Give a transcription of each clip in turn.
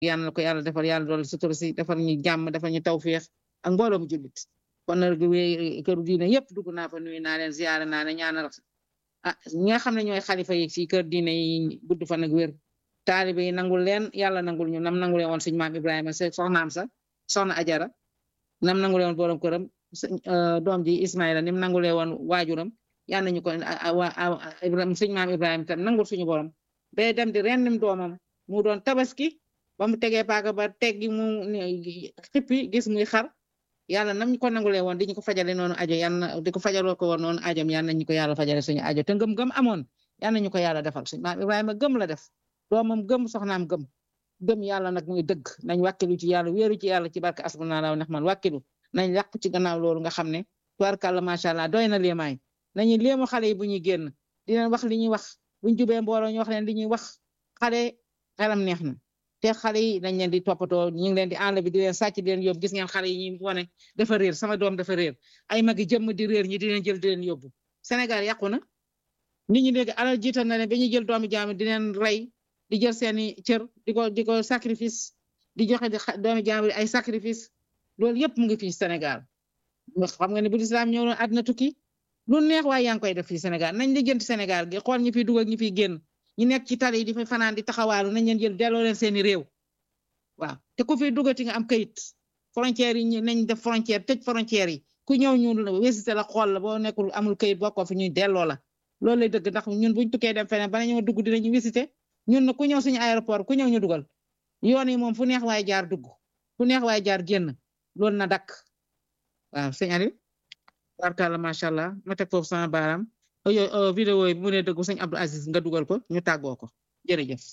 yàlla na ko yàlla defal yàlla dool sutura si defal ñu jàmm defal ñu tawféex ak mbooloo mu jullit kon nag këru diine yëpp dugg naa fa nuyu naa leen ziyaare naa leen ñaanal ah ñi nga xam ne ñooy xalifa yi ci kër diine yi gudd fan ak wér taalibe yi nangul leen yàlla nangul ñu nam nangulee woon suñu maam Ibrahima sa soxnaam sa soxna Ajara nam nangulee woon borom këram doom ji Ismaïla nim nangulee woon waajuram yal nañu ko Ibrahima suñu maam Ibrahima tam nangul suñu borom ba dem di rendim doomam mu doon tabaski ba mu tegee paaka ba teggi mu xippi gis muy xar yàlla nam ñu ko nangulee woon di ñu ko fajale noonu ajo yàlla di ko fajaloo ko woon noonu ajom yal nañu ko yàlla fajale suñu ajo te ngëm-ngëm amoon yal nañu ko yàlla defal suñu maam Ibrahima gëm la def doomam gëm soxnaam gëm gëm yàlla nag muy dëgg nañ wàkkilu ci yàlla wéeru ci yàlla ci barke asbunallahu nexmal wàkkilu nañ làqu ci gannaaw loolu nga xam ne tubarkàlla macha allah doy na léemaay nañu léemu xale yi bu ñuy génn di leen wax li ñuy wax buñ jubee mbooloo ñu wax leen li ñuy wax xale xelam neex na te xale yi dañ leen di toppatoo ñu ngi leen di àll bi di leen sàcc di leen yóbbu gis ngeen xale yi ñuy wane dafa réer sama doom dafa réer ay magi jëmm di réer ñi di leen jël di leen yóbbu Sénégal yàqu na nit ñi léegi alal jiital na leen ba ñuy jël doomi jaam di leen rey di jël seeni cër di ko di ko sacrifice di joxe di doomi jaam ay sacrifice loolu yëpp mu ngi fii Sénégal xam nga ne bu lislaam ñëw na àddina tukki lu neex waaye yaa ngi koy def fii Sénégal nañ li jënt Sénégal gi xool ñi fiy dugg ak ñi fiy génn ñi nekk ci tali yi di fa fanaan di taxawaalu nañ leen jël delloo leen seeni réew waaw te ku fiy duggati nga am kayit frontière yi nañ def frontière tëj frontière yi ku ñëw ñu wésité la xool la boo nekkul amul kayit bokkoo fi ñuy delloo la loolu lay dëgg ndax ñun buñ tukkee dem feneen bala ñoo dugg dinañu wésité ñun na ku ñëw suñu aéroport ku ñëw ñu dugal yoon yi moom fu neex waaye jaar dugg fu neex waaye jaar génn loolu na dakk waaw sëñ Aliou barkalla macha allah ma teg foofu sama baaraam yo vidéo yi bu mu ne dëggu sëñ Abdou Aziz nga dugal ko ñu tàggoo ko jërëjëf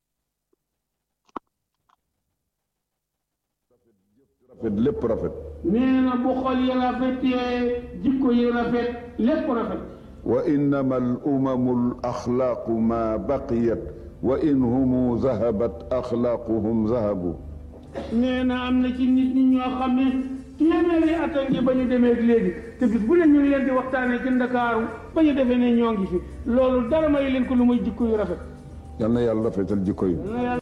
rafet lépp rafet nee na bu xol yi rafetee jikko yi rafet lépp rafet wa innama al umamu al axlaaqu ma baqiyat wa in humu zahabat axlaaquhum zahabu nee na am na ci nit ñi ñoo xam ne téeméeri at a ngi ba ñu demee léegi te bis bu leen ñu ngi leen di waxtaanee ci Ndakaaru ba ñu defee ne ñoo ngi fi loolu dara may leen ko lu muy jikko yu rafet yal na yàlla rafetal jikko yi na yàlla